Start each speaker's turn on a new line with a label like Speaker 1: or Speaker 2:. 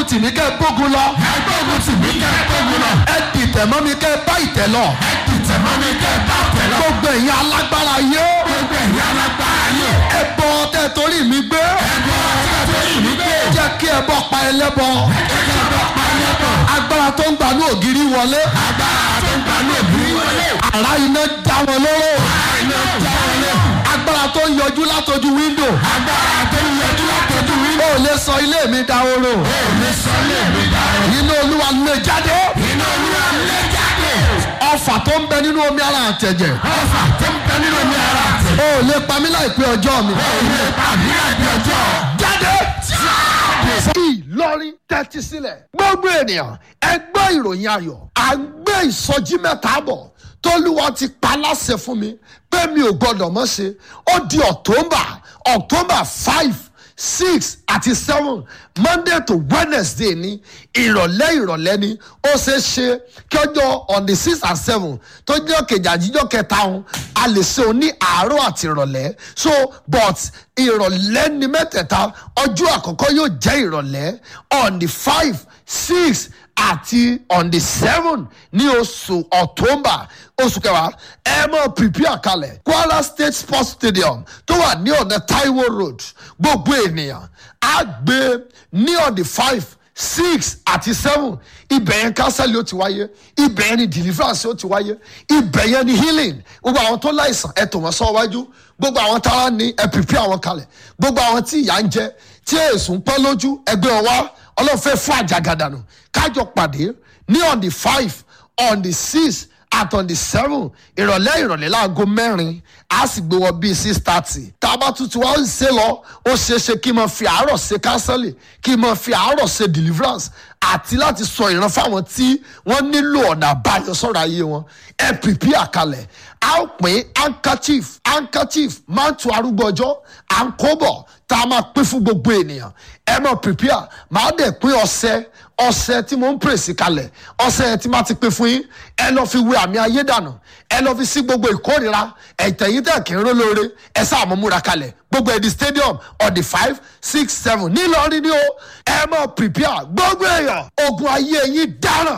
Speaker 1: tì mí kẹ́ ẹ gbógun lọ.
Speaker 2: ẹgbẹ́gun tì mí kẹ́ ẹ gbógun lọ.
Speaker 1: ẹ dìtẹ̀ mọ́ mi kẹ́ ẹ bá ìtẹ̀ lọ.
Speaker 2: ẹ dìtẹ̀ mọ́ mi kẹ́ ẹ bá tẹ̀ lọ.
Speaker 1: gbogbo ẹ̀yin alágbára yé.
Speaker 2: gbogbo ẹ̀yin alágbára yé.
Speaker 1: ẹ bọ tẹ torí mi gbé.
Speaker 2: ẹgbẹ́ ọ̀tá tó yìí mí gbé.
Speaker 1: jẹ́ kí ẹ bọ́ pa ẹlẹ́bọ.
Speaker 2: ẹgbẹ́ ọ̀tá pa ẹlẹ́bọ̀.
Speaker 1: agbára tó ń gbanú ògiri wọlé.
Speaker 2: agbára tó ń gbanú òbí wọlé.
Speaker 1: àrá iná já wọn lóró.
Speaker 2: àìná já wọlé.
Speaker 1: agbára tó ń yọjú látojú wíńdò.
Speaker 2: agbára tó ń yọjú látọjú wí.
Speaker 1: ó lè sọ ilé mi dahoro.
Speaker 2: ó ní sọ́lé mi dáhùn.
Speaker 1: inú olúwa lè jáde.
Speaker 2: iná olúwa lé jáde.
Speaker 1: ọfà tó ń bẹ nínú omi ara àtẹ̀jẹ̀.
Speaker 2: ọfà tó ń bẹ nínú mi ara àtẹ.
Speaker 1: ó lè pa mí láìpẹ́ ọjọ́ mi.
Speaker 2: ó lè pa mí àbí ọjọ́.
Speaker 1: jáde. Ìlọrin tẹ́tí sílẹ̀. gbogbo ènìyàn ẹ gbọ́ ìròyìn ayọ̀ à ń gbé ìsọjí mẹ́ta bọ̀ tólúwa ti pa láṣẹ fún mi pé mi ò gbọ́dọ̀ mọ́ ṣe ó di october october five six àti seven monday to wednesday ní ìrọ̀lẹ́ ìrọ̀lẹ́ ni ó ṣeé ṣe kí ọjọ́ on the six and seven tó jẹ́ kejì àjíjọ́ kẹta ọ̀hún a lè ṣe òun ní àárọ̀ àti ìrọ̀lẹ́ so but ìrọ̀lẹ́ ni mẹ́tẹ̀ẹ̀ta ọjọ́ àkọ́kọ́ yóò jẹ́ ìrọ̀lẹ́ on the five six àti on the seven ní oṣù october oṣù kẹwàá ẹ mọ prepare kalẹ̀ kwara state sports stadium tó wà ní ọ̀nà taiwo road gbogbo ènìyàn á gbé ní on the five six àti seven ibẹ̀ yẹn kánsẹ́lì ó ti wáyé ibẹ̀ yẹn ni deliverance ó ti wáyé ibẹ̀ yẹn ni healing gbogbo àwọn tó láìsàn ẹ tò wọ́n sọ wájú gbogbo àwọn tára ní ẹ prepare àwọn kalẹ̀ gbogbo àwọn tí ìyà ń jẹ tí èsùn pẹ́ lójú ẹgbẹ́ wọn wá ọlọ́run fẹ́ fún àjàgàdànù kájọ pàdé ní on the five on the six at on the seven ìrọ̀lẹ́ ìrọ̀lẹ́ láago mẹ́rin a sì gbé wọ bíi six thirty tá a bá tuntun wá ń ṣe lọ ó ṣeé ṣe kí n máa fi àárọ̀ ṣe kánsẹ́lì kí n máa fi àárọ̀ ṣe deliverance àti láti sọ ìran fáwọn tí wọ́n nílò ọ̀nà àbáyọ sọ̀rọ̀ ayé wọn ẹ pìpì àkàlẹ̀ a ó pín handkerchief handkerchief máa ń tu arúgbó ọjọ́ à ń kó bọ̀ tá a máa pín fún gbogbo ènìyàn ẹ máa prepare máa dẹ̀ pín ọṣẹ ọṣẹ tí mo ń pèsè kalẹ̀ ọṣẹ yẹn tí máa ti pín fún yín ẹ lọ fi wé àmì ayé dànù ẹ lọ fi sí gbogbo ìkórira ẹ̀tẹ̀yìn tẹ̀ kí n ró lóore ẹ sáà mọ̀ múra kalẹ̀ gbogbo ẹ̀dì stadium on the five six seven nílọrin ni o ẹ máa prepare gbogbo èèyàn ogun ayé yín dáràn